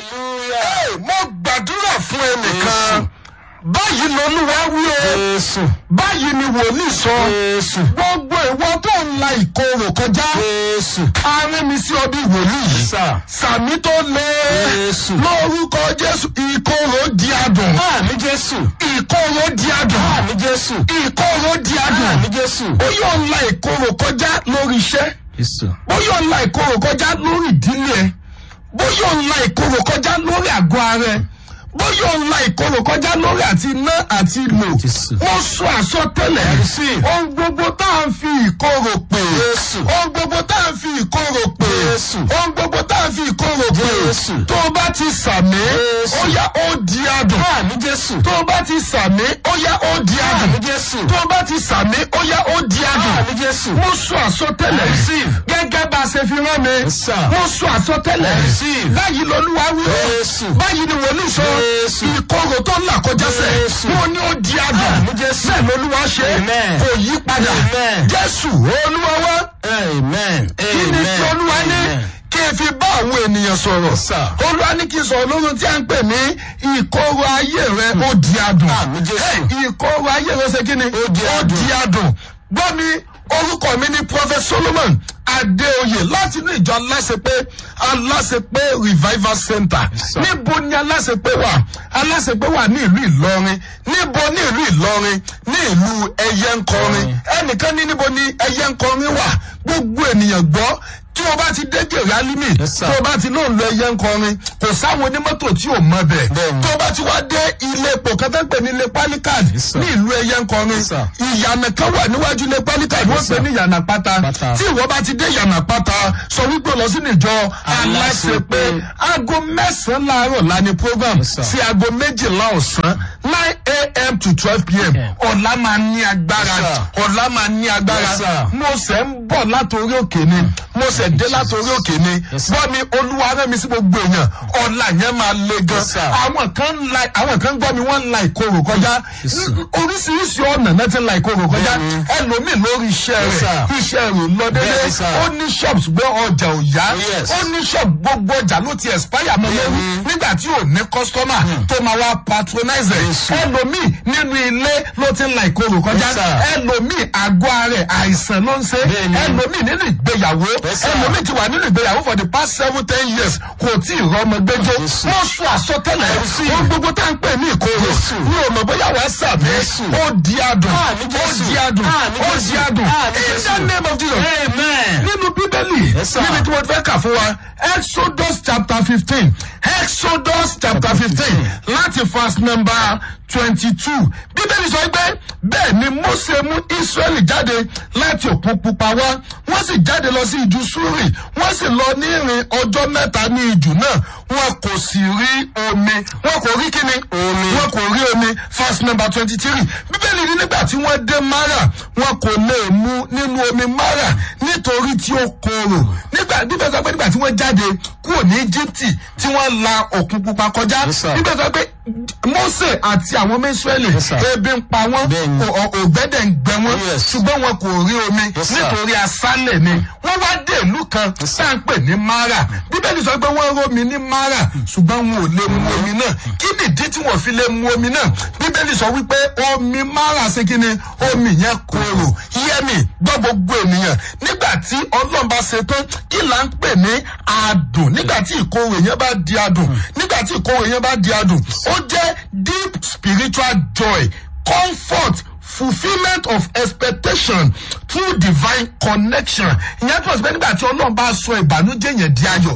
hallelujah. Hey, mo gbàdúrà fún ẹnìkan báyìí lolúwa wí o jésù báyìí ni wòlíì sọ jésù gbogbo ìwọ tó ń la ìkorò kọjá jésù arìn mi sí ọdún wòlíì sà sàmì tó lé Jésù. lórúkọ jésù ìkorò di adùn àmì jésù ìkorò di adùn àmì jésù ìkorò di adùn àmì jésù ó yóò ń la ìkorò kọjá lórí iṣẹ́ jésù bóyá ń la ìkorò kọjá lórí ìdílé ẹ bóyá ń la ìkorò kọjá lórí àgọ́ ara ẹ bóyá ń la ìkorò kọjá lórí àti iná àti lò Jésù. mo sọ àsọtẹ́lẹ̀ Receive. ohun gbogbo tá à ń fi ìkorò pè Jésù. ohun gbogbo tá à ń fi ìkorò pè Jésù. ohun gbogbo tá à ń fi ìkorò pè Jésù. tó o bá ti sàmì Jésù. ó yá ó di adùn àmì jésù tó o bá ti sàmì ó yá ó di àmì adùn jésù tó o bá ti sàmì ó yá ó di adùn àmì jésù mo sọ àsọtẹ́lẹ̀ Receive. gẹ́gẹ́ bá a ṣe fi rán mi Yes, sir. mo sọ àsọtẹ́lẹ̀ Receive. báyìí lolúwa wí o Jésù. báyìí ni wòlíì sọ Jésù. ìkorò tó ń là kọjá sẹ̀ Jésù. mo ní ó di adùn Àmín, Jésù. bẹ́ẹ̀ lolúwa ṣe Amen. kò yí padà Amen. jésù olúwa wá amen kí ni tí olúwa ní kí n fi bá àwọn ènìyàn sọ̀rọ̀ sir. olúwa ní kí n sọ̀rọ̀ lórí tí a ń pè ní ìkorò ayé rẹ ó di adùn Àmín, Jésù. Hey, ìkorò ayé rẹ ṣe kí ni Ó di adùn. di adùn gbọ́ mi orúkọ mi ní prophet solomon adéoyè láti inú ìjọ aláṣepé aláṣepé revival center sir. níbo ni aláṣepé wà aláṣepé wà ní ìlú ìlọrin níbo ní ìlú ìlọrin ní ìlú ẹyẹnkọrin ẹnìkan ní níbo ni ẹyẹnkọrin wà gbogbo ènìyàn gbọ́ tí o bá ti dé gèrè alimi Yes, sir. tó o bá ti lóun lọ ẹyẹ nkọrin kò sáwọn onímọ́tò tí ò mọ bẹ̀ Bẹ́ẹ̀ni. tó o bá ti wá dé ilé epo kan tó ń pè ní ilé palikad Yes, sir. ní ìlú ẹyẹ nkọrin Yes, sir. ìyànà kan wà níwájú ilé palikad wọ́n sir. pè ní ìyànà pátá Pátá. tí ìwọ bá ti dé ìyànà pátá sọ wípé lọ sínú ìjọ aláṣepé aago mẹ́sàn-án láàárọ̀ la ní program Yes, sir. sí aago méjìlá ọ̀sán nine a.m. to twelve p.m. Yeah. ọ̀la máa ní agbára Yes, sir. ọ̀la máa ní agbára Yes, sir. mo sẹ̀ ń bọ̀ látòrí òkè ni mo sẹ̀ dé látòrí òkè ni Yes, sir. bọ́ mi olúwa rẹ̀ mi sí gbogbo èèyàn ọ̀la yẹn máa le gan Yes, sir. àwọn kan ń la àwọn kan gbọ́ mi wọ́n ń la ìkorò kọjá Yes, sir. oríṣiríṣi ọ̀nà náà ti ń la ìkorò kọjá Bẹ́ẹ̀ni. ẹlòmíì lórí iṣẹ́ Yes, rẹ̀ sir. iṣẹ́ rẹ̀ ò lọ dédé Bẹ́ẹ̀ni, sir. ó ní shops gbọ́ ọjà ò yá Yes. ó ní shop gbogbo ọjà ló ti expire mọ́ lórí Bẹ́ẹ̀ni. nígbà tí ò ní customer tó máa wá patronize ẹ̀ Yes, sir. ẹlòmíì nínú ilé ló ti ń la ìkorò kọjá Yes, sir. ẹlòmíì àgọ́ ara ẹ̀ àìsàn ló ń ṣe Bẹ́ẹ̀ni. ẹlòmíì nínú ìgbéyàwó Yes, sir. ẹlòmíì ti wà nínú ìgbéyàwó for the past seven ten years kò tí ì rọmọ gbẹjọ Yes, sir. wọ́n sọ àsọtẹ́lẹ̀ Yes, sir. ohun gbogbo tá à ń pè ní ìkorò Yes, sir. ní ọmọ bóyá wàá sàmì Yes, sir. ó di adùn Àmín, ó Jésù. di adùn Àmín, ó Jésù. di adùn Àmín, in Jésù. the name of Jesus amen nínú bíbélì Yes, sir. níbi tí wọ́n fẹ́ kà fún wa exodus chapter fifteen exodus chapter fifteen láti verse number twenty two bíbélì sọ pé bẹ́ẹ̀ ni mose mú israẹli jáde láti òkun pupa wá wọ́n sì jáde lọ sí ìjù súrì wọ́n sì lọ ní ìrìn ọjọ́ mẹ́ta ní ìjù náà wọn kò sì rí omi wọn kò rí kíni Omi. wọn kò rí omi verse number twenty three bíbélì ní nígbà tí wọ́n dé mara wọn kò lè mu nínú omi mara nítorí tí ó korò nígbà bíbélì sọ pé nígbà tí wọ́n jáde kúrò ní íjíbítì tí wọ́n la òkun pupa kọjá Yes, sir. bíbélì sọ pé mose àti àwọn ọmọ israẹli Yes, sir. ebi ń pa wọ́n Bẹ́ẹ̀ni. ò- ò- ògbẹ́dẹ̀ ń gbẹ wọ́n Yes. ṣùgbọ́n wọn kò rí omi Yes, sir. nítorí aṣálẹ̀ ni wọ́n wá dé ìlú kan Yes, sir. tá à ń pè ní mara bíbélì sọ pé wọ́n rómi ní mara ṣùgbọ́n wọn ò lè mu omi náà kí nìdí tí wọ́n fi lè mu omi náà bíbélì sọ wípé omi mara ṣe kí ni omi yẹn korò yẹmi gbọ́ gbogbo ènìyàn nígbà tí ọlọ́run bá ṣe tán kí là ń pè ní adùn nígbà tí ìkorò yẹn bá di adùn nígbà tí ìkorò yẹn bá di adùn ó jẹ́ deep spiritual joy comfort fulfilment of expectation through divine connection ìyẹn tó ṣe pé nígbà tí ọlọ́run bá sọ ìbànújẹ́ yẹn di ayọ̀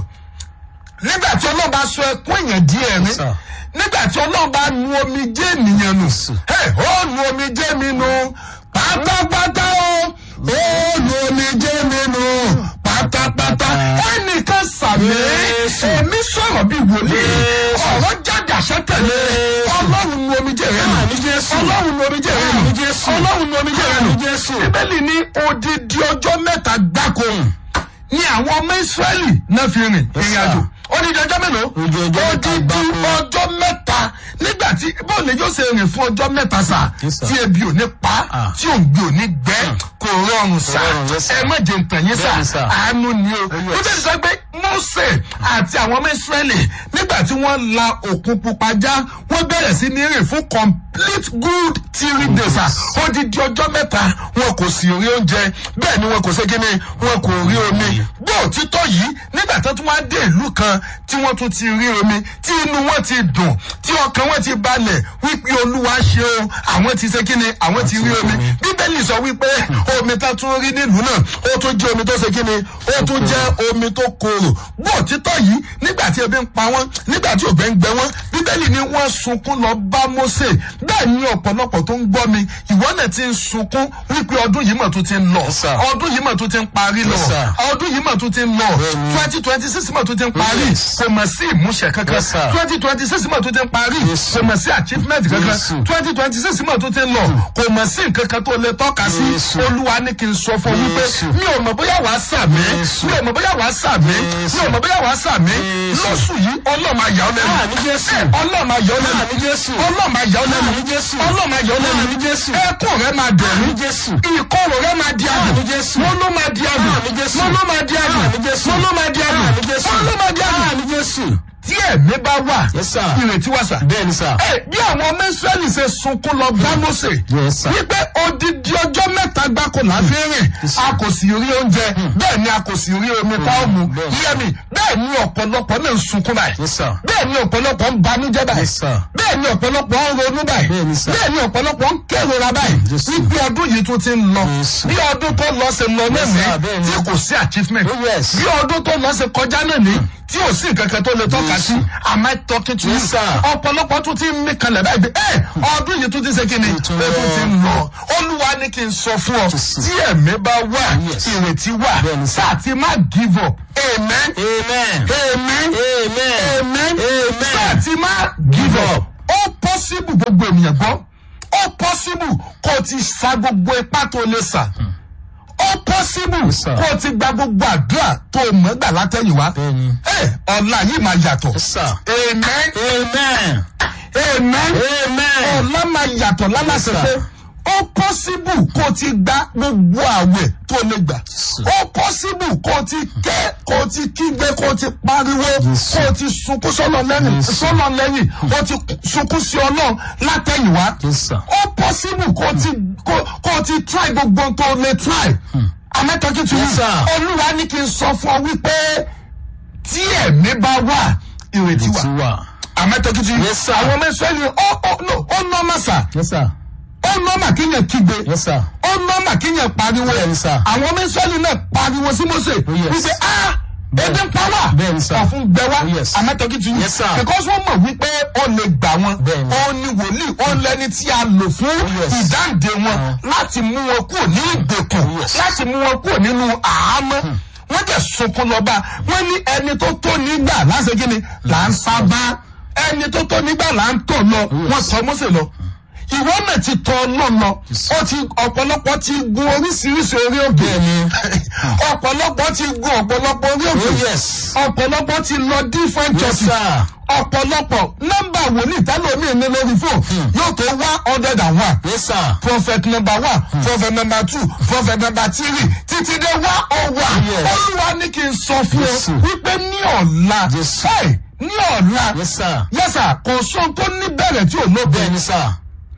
nígbà tí ọlọ́run bá sọ ẹkún èèyàn di ẹ̀rín sir. nígbà tí ọlọ́run bá nu omi jẹ́ ènìyàn nù Hey, ó nu omi jẹ́ mi nù pátápátá o ó nu omi jẹ́ mi nù pátápátá ẹnìkan sàmì Jésù. èmi sọ̀rọ̀ bí wòlíì Jésù. ọ̀rọ̀ jáde àṣẹ tẹ̀lé Jésù. ọlọ́run nu omi jẹ́ rẹ nù Àmín, Jésù. ọlọ́run nu omi jẹ́ rẹ nù Àmín, Jésù. ọlọ́run nu omi jẹ́ rẹ nù Àmín, Jésù. bíbélì ní odidi ọjọ́ mẹ́ta gbáko ni àwọn ọmọ israẹli náà fi rìn Yes, ìrìn sir. àjò odidi ọjọ́ mélòó Odidi ọjọ́ mẹ́ta odidi gbáko. ọjọ́ mẹ́ta nígbà tí bóòlù yóò ṣe rìn fún ọjọ́ mẹ́ta sà Yes, sir. tí ebi ò ní pa Ah. tí òǹgbẹ ò ní gbẹ kò rọrùn sà rọrùn, yes, sir. ẹ má jẹ ntàn yín sà Bẹ́ẹ̀ni, sir. àánú ni o yes. bíbélì sọ pé mose àti àwọn ọmọ israẹli nígbà nígbà tí wọ́n la òkun pupa já wọ́n bẹ̀rẹ̀ sí ní rìn fún complete good three days ah odidi ọjọ́ mẹ́ta wọn kò sì rí oúnjẹ bẹ́ẹ̀ ni wọn kò ṣe kíni wọn kò rí omi bó òtítọ́ yìí nígbà tó tún wá dé ìlú kan tí wọ́n tún ti rí omi tí inú wọn ti dùn tí ọkàn wọn ti balẹ̀ wípé olúwa ṣe o àwọn ti ṣe kíni àwọn ti rí omi bíbélì sọ wípé omi tá tún rí nílùú náà ó tún jẹ́ omi tó ṣe kíni ó tún jẹ́ omi tó korò bó òtítọ́ yìí nígbà tí ebi ń pa wọ́n nígbà tí ògbẹ́ ń gbẹ wọ́n bíbélì ni wọ́n sunkún lọ bá mósè bẹ́ẹ̀ ni ọ̀pọ̀lọpọ̀ tó ń gbọ́ mi ìwọ náà ti ń sunkún wípé ọdún yìí mọ̀ tó ti ń lọ Yes, sir. ọdún yìí mọ̀ tó ti ń parí lọ Yes, sir. ọdún yìí mọ̀ tó ti ń lọ Bẹ́ẹ̀ni. twenty twenty six mọ̀ tó ti ń parí Yes. kò mọ̀ sí ìmúṣẹ kankan Yes, sir. twenty twenty six mọ̀ tó ti ń parí Yes. kò mọ̀ sí achievement kankan Yes. twenty twenty six mọ̀ tó ti ń lọ kò mọ̀ sí nǹkan kan tó lè tọ́ka sí Yes. olúwa ní kí n sọ fún wípé Yes. mi ò mọ̀ bóyá wàá sàmì Yes. mi ò mọ̀ bóyá wàá sàmì Yes. mi ò mọ̀ bóyá wàá sàmì Yes. lọ́sù yìí ọlọ́mọ àyà ọ lẹ́nu Àmì Jésù. ọlọ́mọ àyà ọ lẹ́nu Àmì Jésù. ọlọ́mọ àyà ọ lẹ́nu Àmì Jésù. ọlọ́mọ àyà ọ lẹ́nu Àmì Jésù. ẹkún rẹ máa dẹ̀rù Àmì Jésù. ìkorò rẹ máa di àdùn Àmì Jésù. wọn ló máa di àdùn Àmì Jésù. wọn ló máa di àdùn Àmì Jésù. wọn ló máa di àdùn Àmì Jésù. wọn ló máa di àdùn Àmì Jésù. tí ẹ̀mí bá wà Yes, sir. ìrètí wà sà. Bẹ́ẹ̀ni sà. ẹ bí àwọn ọmọ israẹli ṣe sunkún lọ bá mose Yes, sir. wípé odidi ọjọ́ mẹ́ta gbáko là ń fi rìn Yes, a kò sì rí oúnjẹ bẹ́ẹ̀ ni a kò sì rí omi tá a mú Bẹ́ẹ̀ni. yẹmi bẹ́ẹ̀ ni ọ̀pọ̀lọpọ̀ náà ń sunkún báyìí Yes, sir. bẹ́ẹ̀ ni ọ̀pọ̀lọpọ̀ ń banújẹ́ báyìí Yes, sir. bẹ́ẹ̀ ni ọ̀pọ̀lọpọ̀ ń ronú báyìí Bẹ́ẹ̀ni, sir. bẹ́ẹ̀ ni ọ̀pọ̀lọpọ̀ ń kérora báyìí Yes, sir. wípé ọdún yìí tún ti ń lọ Yes, sir. bí ọdún tó lọ ṣe lọ Yes, lẹ́mìí sir. Bẹ́ẹ̀ni. tí kò sí achievement Oh, yes. bí ọdún tó lọ ṣe kọjá náà ní tí ò sí nǹkan kan tó lè tọ́ka Yes. sí am I talking to you Yes, sir. ọ̀pọ̀lọpọ̀ tún ti ń mí kalẹ̀ báyìí bí ẹ ọdún yìí tún ti ṣe kí ni Tún ó lọ. tún ti ń lọ olúwa ní kí n sọ fún ọ Yes. tí ẹ̀mí bá wà Yes. ìrètí wà Bẹ́ẹ̀ni, sir. sáà ti má give up amen Amen. amen Amen. amen Amen. sáà ti má give up ó possible gbogbo ènìyàn gbọ́ ó possible kó o ti sa gbogbo ipá tó lè sà ó possible Yes, sir. kó o ti gba gbogbo àdúrà tó o mọ̀ gbà látẹ̀yìnwá Bẹ́ẹ̀ni. ẹ ọ̀la yìí máa yàtọ̀ Yes, sir. amen Amen. amen Amen. ọ̀la máa yàtọ̀ lálàsẹ̀ Yes, pé sir. ó possible kó o ti gba gbogbo àwẹ̀ tó o lè gbà sir. ó possible kó o ti kẹ́ kó o ti kígbe kó o ti pariwo Yes, sir. kó o ti sunkún sọ́nà lẹ́yìn Yes, sir. sọ́nà lẹ́yìn o ti sunkún sí ọlọ́run látẹ̀yìnwá Yes, sir. ó possible kó o ti kó kó o ti try gbogbo ohun tó o lè try amẹ́tọ́kì tún Yes, sir. olúwa ní kí n sọ fún ọ wípé tí ẹ̀mí bá wà ìrètí wà Ti wà. amẹ́tọ́kì tún Yes, sir. àwọn ọmọ ìsọ́yìn ó ó no ó nọ́ọ̀mà sà Yes, sir. ó nọ́ọ̀mà kíyàn kígbe Yes, sir. ó nọ́ọ̀mà kíyàn pariwo Bẹ́ẹ̀ni, sir. àwọn ọmọ ìsọ́yìn náà pariwo sí Mósè yes. wípé ah ebi ń pa wá Bẹ́ẹ̀ni, sir. ọ̀fun gbẹ wá Oh, yes. amẹ́tọ́kì tún Yes, sir. because wọ́n mọ̀ wípé ó lè gbà wọn Bẹ́ẹ̀ni. ó ní wòlíì ó lẹ́ni tí a lò fún yes. ìdáǹdè wọn láti mú wọn kúrò ní ìgbèkùn Oh, yes. láti mú wọn kúrò nínú àhámọ́ wọ́n jẹ́ sunkún lọ́ba wọ́n ní ẹni tó tó nígbà láṣẹ kí ni là ń sábà ẹni tó tó nígbà là ń tọ̀ lọ wọ́n tọ́ Mósè lọ ìwọ náà ti tọ ọlọ́run lọ ó ti ọ̀pọ̀lọpọ̀ ti gun oríṣiríṣi orí òkè Bẹ́ẹ̀ni. ọ̀pọ̀lọpọ̀ ti gun ọ̀pọ̀lọpọ̀ orí òkè Oh, yes. ọ̀pọ̀lọpọ̀ ti lọ different Yes, churches sir. ọ̀pọ̀lọpọ̀ nọ́mbà wòlíì tálómi ní lórí fóònù yóò tó one hundred and one Yes, sir. prophet number one prophet number two prophet number three títí dé one oh one Yes. olúwa ní kí n sọ fún Yes, ọ wípé ní ọ̀la Yes. ẹ̀ ní ọ̀la Yes, sir. yẹ́sà kò sóhun tó ní bẹ̀rẹ̀ tí ò lópin Bẹ́ẹ̀ni, sir.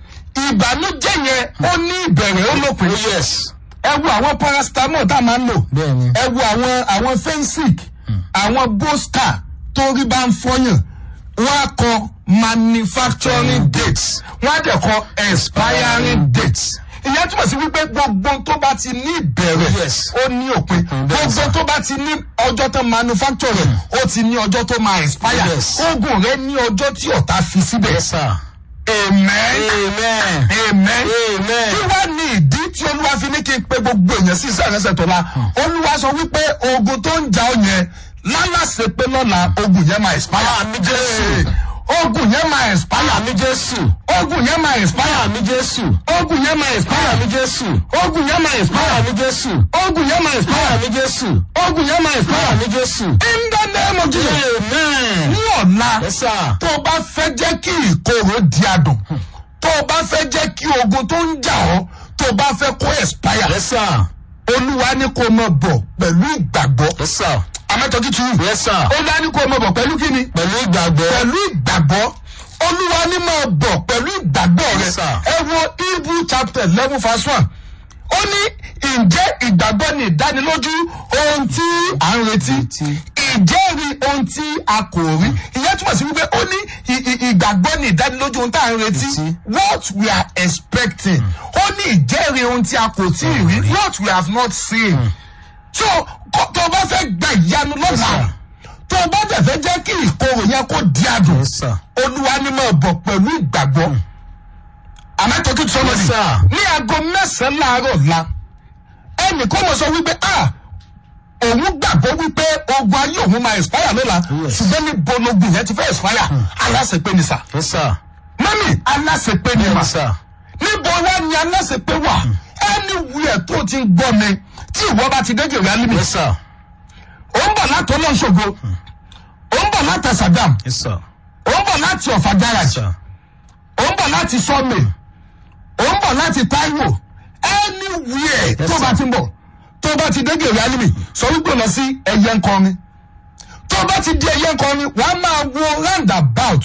ìbànújẹ́ yẹn ó ní ìbẹ̀rẹ̀ ó lópin Oh, yes. ẹ wo àwọn paracetamol tá a máa ń lò Bẹ́ẹ̀ni. ẹ wo àwọn àwọn fensic àwọn bosca torí bá ń fọyàn wọn á kọ manufacturing dates wọn á dẹ̀ kọ expiring dates ìyẹn túmọ̀ sí wípé gbogbo tó bá ti ní ìbẹ̀rẹ̀ Yes. ó ní òpin gbogbo tó bá ti ní ọjọ́ tó manufacture rẹ̀ ó ti ní ọjọ́ tó máa expire Yes. oògùn rẹ̀ ní ọjọ́ tí ọ̀tá fi síbẹ̀ Yes, sir. amen Amen. amen Amen. kí wá ní ìdí tí olúwa fi ní kí n pe gbogbo èèyàn sí iṣẹ́ ìrẹsẹ̀ tó la olúwa sọ wípé ogun tó ń jà ọ yẹn lálàsẹ pé lọ́la ogun yẹn máa expire. Àmì Jésù. ogun yẹn máa expire. Àmì Jésù. ogun yẹn máa expire. Àmì Jésù. ogun yẹn máa expire. Àmì Jésù. ogun yẹn máa expire. Àmì Jésù. ogun yẹn máa expire. Àmì Jésù. ogun yẹn máa expire. Àmì Jésù. in the name of Jesus. Amen. ní ọ̀la Yes, sir. tó o bá fẹ́ jẹ́ kí ìkorò di adùn tó o bá fẹ́ jẹ́ kí ogun tó ń jà ọ́ tó o bá fẹ́ kó expire Yes, sir. olúwa ní kó o mọ̀ bọ̀ pẹ̀lú ìgbàgbọ́ Yes, sir. amẹ́tọ́kí tu Yes, sir. olúwa ní kó o mọ̀ bọ̀ pẹ̀lú kíni Pẹ̀lú ìgbàgbọ́. olúwa ní máa bọ̀ pẹ̀lú ìgbàgbọ́ rẹ Yes, sir. ẹ wo hebrew chapter eleven verse one ó ní ǹjẹ́ ìgbàgbọ́ ni ìdánilójú ohun tí à ń retí Retí. ìjẹ́rìí ohun tí a kò rí ìyẹn túmọ̀ sí wípé ó ní ì- ì- ìgbàgbọ́ ni ìdánilójú ohun tí à ń retí Retí. what we are expecting ó ní ìjẹ́rìí ohun tí a kò tí ì rí what we have not seen so kó- tó o bá fẹ́ gba ìyanu lọ́la sir. tó o bá dẹ̀ fẹ́ jẹ́ kí ìkorò yẹn kó di àdùn Yes, sir. olúwa ni máa bọ̀ pẹ̀lú ìgbàgbọ́ am I talking to somebody Yes, sir. ní aago mẹ́sàn-án láàárọ̀ la ẹnì kó mọ̀ sọ wípé ah òun gbàgbọ́ wípé ogun ayé òun máa expire lọ́la Yes. ṣùgbọ́n ní bologun yẹn ti fẹ́ expire aláṣepé ni sà Yes, sir. mọ́mí aláṣepé ni mà Yes, sir. níbo wá ni aláṣepé wà anywhere tó ti ń gbọ́ mi tí ìwọ bá ti dé jèrè alimi Yes, sir. ó ń bọ̀ láti ọlọ́ṣogo ó ń bọ̀ láti Sàgámù Yes, sir. ó ń bọ̀ láti ọ̀fà garage Sir. ó ń bọ̀ láti sọ́ọ̀mì ó ń bọ̀ láti Táíwò anywhere Yes, tó bá sir. ti ń bọ̀ tó bá ti dé gèrè alimi sọ wípé lọ sí ẹyẹ nkọrin tó bá ti di ẹyẹ nkọrin wàá máa wo roundabout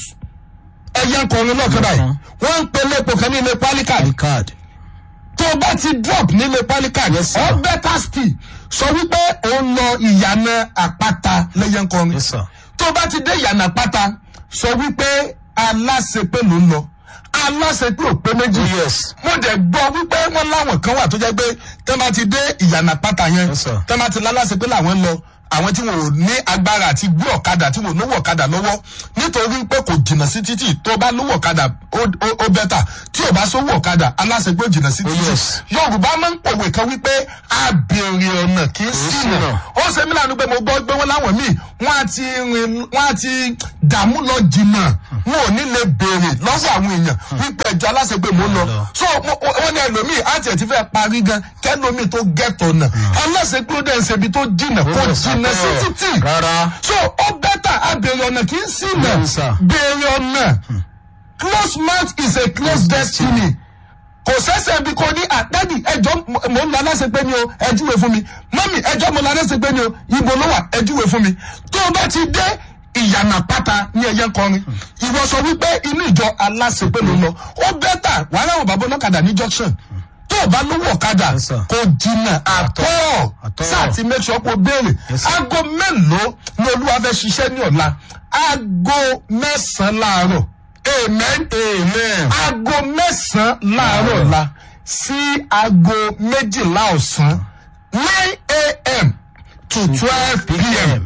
ẹyẹ nkọrin náà kẹ́bà yìí wọ́n ń pe lépo kan ní ilé pálíkà The card. tó bá ti drop nílé pálíkà Yes, sir. or better still sọ wípé ó ń lọ ìyànà àpáta lẹ́yẹ nkọrin Yes, sir. tó bá ti dé ìyànà pátá sọ wípé aláṣepé ló ń lọ aláṣepé ò pé méjì Yes. mo dẹ̀ gbọ́ wípé wọ́n láwọn kan wà tó jẹ́ pé tẹ́ bá ti dé ìyànà pátá yẹn Yes, sir. tẹ́ bá ti láláṣepé làwọn ń lọ àwọn tí wọn ò ní agbára àti gbé ọ̀kadà tí wọn ò lówó ọ̀kadà lọ́wọ́ nítorí pé kò jìnnà sí títì tó bá lówó ọ̀kadà ó- ó ó bẹ́tà tí ò bá sówó ọ̀kadà aláṣepé ò jìnnà sí títì yes. yorùbá máa ń pòwe kan wípé abèrè ọ̀nà kì í ṣìnà ṣìnà. ó ṣe mí lánàá pé mo gbọ́ pé wọ́n láwọn míì wọ́n á ti rìn wọ́n á ti dààmú lọ jìnnà wọn ò ní lè béèrè lọ́wọ́ àwọn èèyàn wípé ẹjọ́ aláṣẹgbè mo lọ lọ. so mo- wọ́n ní ẹlòmíì àti ẹ̀ ti fẹ́ parí gan kẹ́lòmíì tó gẹ̀tọ̀ nà aláṣẹgbè ó dẹ̀ ń ṣe ibi tó jìnnà kó Yes, jìnnà sí àtọ́. títì Rárá. so ó bẹ́tà abèrè ọ̀nà kì í ṣìnà Bẹ́ẹ̀ni, sir. béèrè ọ̀nà close mouth is a close destiny kò sẹ́sẹ̀ bí kò ní àtẹ́dì ẹjọ́ mo ń lọ aláṣepé ni o ẹjúwe fún mi mọ́mì ẹjọ́ mo lọ aláṣepé ni o ibo ló wà ẹjúwe fún mi tó o bá ti dé ìyànà pátá ní ẹyẹ kọrin ìwọ sọ wípé inú ìjọ aláṣepé ló ń lọ ó bẹ́tà wàá ráwọn bàbá ọlọ́kadà ní junction tó o bá lówó ọ̀kadà Yes, sir. kò jìnnà àtọ́ Àtọ́. sáà ti make sure kó béèrè Yes, sir. aago mélòó ni olúwa fẹ́ ṣiṣẹ́ ní ọ̀la aago mẹ́sàn-án láàárọ̀ amen Amen. aago mẹ́sàn-án láàárọ̀ la sí aago méjìlá ọ̀sán nine a.m. to twelve p.m.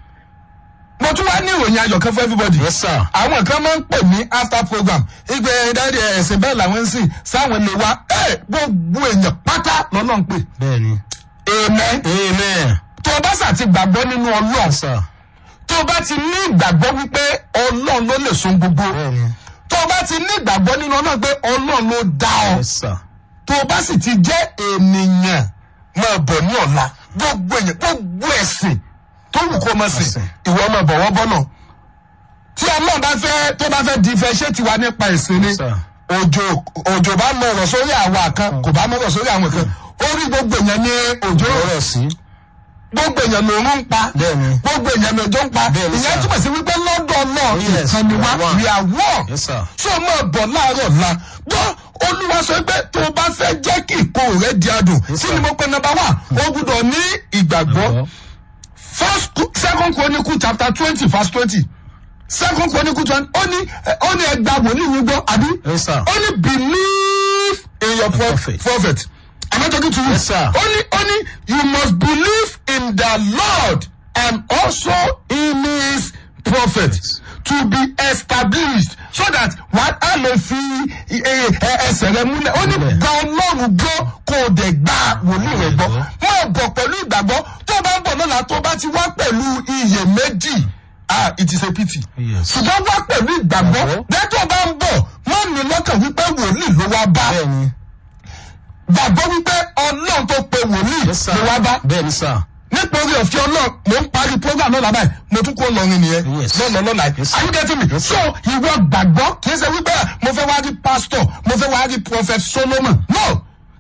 mo tún wá ní ìròyìn ayọ̀ kan fún everybody. Yes, sir. àwọn kan máa ń pè ní after program ìgbẹ́ dáadé ẹ̀sìn bẹ́ẹ̀ làwọn ń sìn sáwọn lè wá ẹ̀ gbogbo èèyàn pátá lọ́nà ń pè. Bẹ́ẹ̀ni. amen. Amen. tó o bá sà ti gbàgbọ́ nínú ọlọ́run Yes, sir. tó o bá ti ní ìgbàgbọ́ wípé ọlọ́run ló lè sun gbogbo Bẹ́ẹ̀ni. tó o bá ti ní ìgbàgbọ́ nínú ọlọ́run pé ọlọ́run ló dá ọ Yes, sir. tó o bá sì ti jẹ́ ènìyàn máa bọ̀ ní ọ̀la gbogbo èèyàn gbogbo ẹ̀sìn tó wù kó máa sìn Ẹ̀sìn. ìwọ máa bọ̀ wọ́n bọ́nà tí ọlọ́run bá fẹ́ tó bá fẹ́ di ìfẹ́ ṣé tiwa nípa ẹ̀sìn ni Yes, sir. òjò òjò bá mọ ọ̀rọ̀ sórí àwa kan kò bá mọ ọ̀rọ̀ sórí àwọn kan orí gbogbo èèyàn ní òjò Ọ̀rọ̀ sí. gbogbo èèyàn lòún ń pa Bẹ́ẹ̀ni. gbogbo èèyàn lòjó ń pa Bẹ́ẹ̀ni, ìyẹn sir. túmọ̀ sí wípé lọ́dọ̀ náà Yes, ìkan ni wá we are one. we are one Yes, sir. ṣé o máa bọ̀ láàárọ̀ la gbọ́ olúwa sọ pé tó o bá fẹ́ jẹ́ kí ìkorò rẹ di adùn Yes, kí sir. ni mo pe number one o gbúdọ̀ ní ìgbàgbọ́ first second chronicle chapter twenty verse twenty second chronicle twenty ó ní ó ní ẹgbà wòlíì yín gbọ́ àbí Yes, sir. ó ní believe in your pro prophet. prophet am I talking to you Yes, sir. ó ní ó ní you must believe in the lord and also in his prophet to be established so that wàá á lè fi ẹ- ẹ- ẹsẹ̀ rẹ múlẹ̀ ó ní Múlẹ̀. gba ọlọ́run gbọ́ kó o dẹ̀ gba wòlíì rẹ gbọ́ máa bọ̀ pẹ̀lú ìgbàgbọ́ tó o bá ń bọ̀ lọ́la tó o bá ti wá pẹ̀lú iyèméjì ah it is a pity Yes. ṣùgbọ́n wá pẹ̀lú ìgbàgbọ́ Ìgbàgbọ́. bẹ́ẹ̀ tó o bá ń bọ̀ má ní lọ́kàn wípé wòlíì ló wá bá Bẹ́ẹ̀ni. gbàgbọ́ wípé ọlọ́run tó pe wòlíì Yes, sir. ló wá bá Bẹ́ẹ̀ni, sir. nítorí ọ̀fẹ́ ọlọ́run mò ń parí program náà lábàá mo tún kó lọrin nìyẹn Yes. lọ́nà lọ́la yìí Yes, are you getting me Yes, so ìwọ gbàgbọ́ kì í ṣe wípé mo fẹ́ wá rí pastor mo fẹ́ wá rí prophet solomon no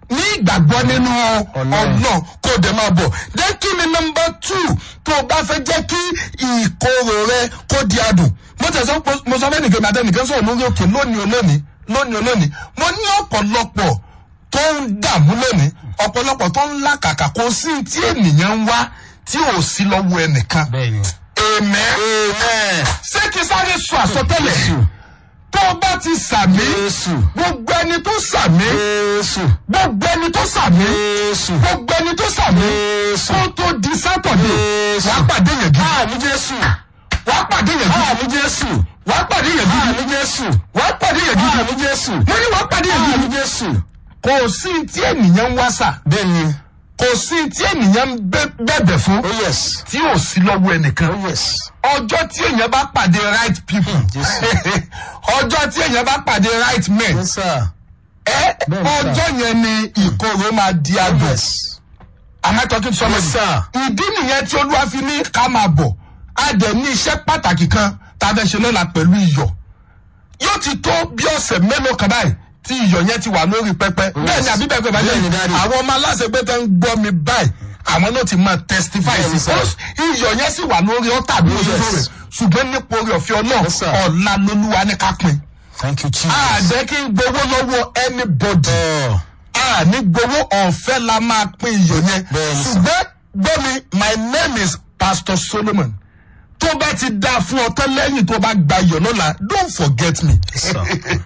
ní ìgbàgbọ́ nínú Ọlọ́run. ọ̀nà kó o dẹ̀ máa bọ̀. then kí ni nọmba two tó o bá fẹ́ jẹ́ kí ìkorò rẹ kó di adùn. mo tẹ̀sán mo sọ fẹ́nìkan mi àtẹnìkan sọ̀rọ̀ lórí òkè lónìí olónìí lónìí olónìí mo ní ọ̀pọ̀lọpọ̀ tó ń dààmú lónìí ọ̀pọ̀lọpọ̀ tó ń làkàkà kò sí tí ènìyàn ń wá tí ò sí lọ́wọ́ ẹnìkan. bẹ́ẹ̀ni. amen. amen. ṣé kí sáré sọ àsọtẹ́lẹ̀ Jésù. tó o bá ti sàmí Jésù. gbogbo ẹni tó sàmí Jésù. gbogbo ẹni tó sàmí Jésù. gbogbo ẹni tó sàmí Jésù. kó tó di sátọ̀dé Jésù. wàá pàdé yẹn gidi Àmì Jésù. wàá pàdé yẹn gidi Àmì Jésù. wàá pàdé yẹn gidi Àmì Jésù. wàá pàdé yẹn gidi Àmì Jésù. mo ní wàá pàdé yẹn Àmì gidi Jésù. kò sí tí ènìyàn ń wá sà Bẹ́ẹ̀ni. kò sí tí ènìyàn ń bẹ- bẹ̀bẹ̀ fún Oh yes. tí ò sí lọ́wọ́ ẹnìkan Oh yes. ọjọ́ tí èèyàn bá pàdé right people Jésù. ọjọ́ tí èèyàn bá pàdé right men Yes sir. ẹ Bẹ́ẹ̀ni, sir. ọjọ́ yẹn ni ìkorò máa di adùn Yes. am I talking to somebody? Yes, sir. ìdí nìyẹn tí olúwa fi ní ká máa bọ̀ a dẹ̀ ní iṣẹ́ pàtàkì kan tá a fẹ́ ṣe lọ́la pẹ̀lú iyọ̀ yóò ti tó bí ọ̀sẹ̀ mélòó kan báyìí tí iyọ̀ yẹn ti wà lórí pẹpẹ bẹ́ẹ̀ ni àbí bẹ́ẹ̀ pẹ́ báyìí Bẹ́ẹ̀ni, daddy. àwọn ọmọ aláṣẹ pé tẹ́ ń gbọ́ mi báyìí àwọn náà ti máa testify Bẹ́ẹ̀ni, sí sir. Because iyọ̀ yẹn sì wà lórí ọ̀tà bí oṣù Yes. rẹ̀ ṣùgbọ́n nípa orí ọ̀fẹ́ ọlọ́run Yes, sir. ọ̀la lolúwa ní ká pin Thank you Jesus. àdẹ́ kí n gbowó lọ́wọ́ anybody Oh. a ní gbowó ọ̀fẹ́ la máa pín iyọ̀ yẹn Bẹ́ẹ̀ni sà. ṣùgbọ́n gbọ́mi my name is pastor solomon tó bá ti dáa fún ọ tán lẹ́yìn tó bá gba iyọ̀ lọ́la don't forget me Yes, sir.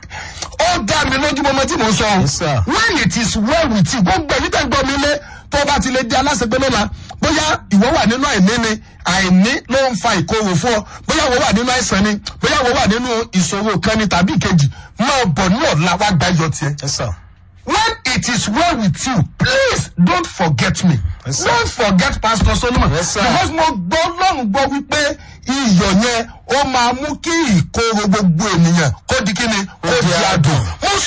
ó dá mi lójúmọmọ tí mò ń sọ o Yes, sir. when it is well with you gbogbo ẹ̀yin tẹ́ ń gbọ́ mi lé tó bá ti lè di aláṣẹgbẹ́ lọ́la bóyá ìwọ wà nínú àìní ni àìní ló ń fa ìkorò fún ọ bóyá ìwọ wà nínú àìsàn ni bóyá ìwọ wà nínú ìṣòro kan ni tàbí ìkejì máa bọ̀ ní ọ̀la wá gba iyọ̀ tiẹ̀ Yes sir. when it is well with you please don't forget me Yes, sir. don't forget pastor solomon Yes, sir. because mo gbọ́ lọ́run gbọ́ wípé iyọ̀ yẹn ó máa mú kí ìkorò gbogbo ènìyàn kó di kíni kó di di adùn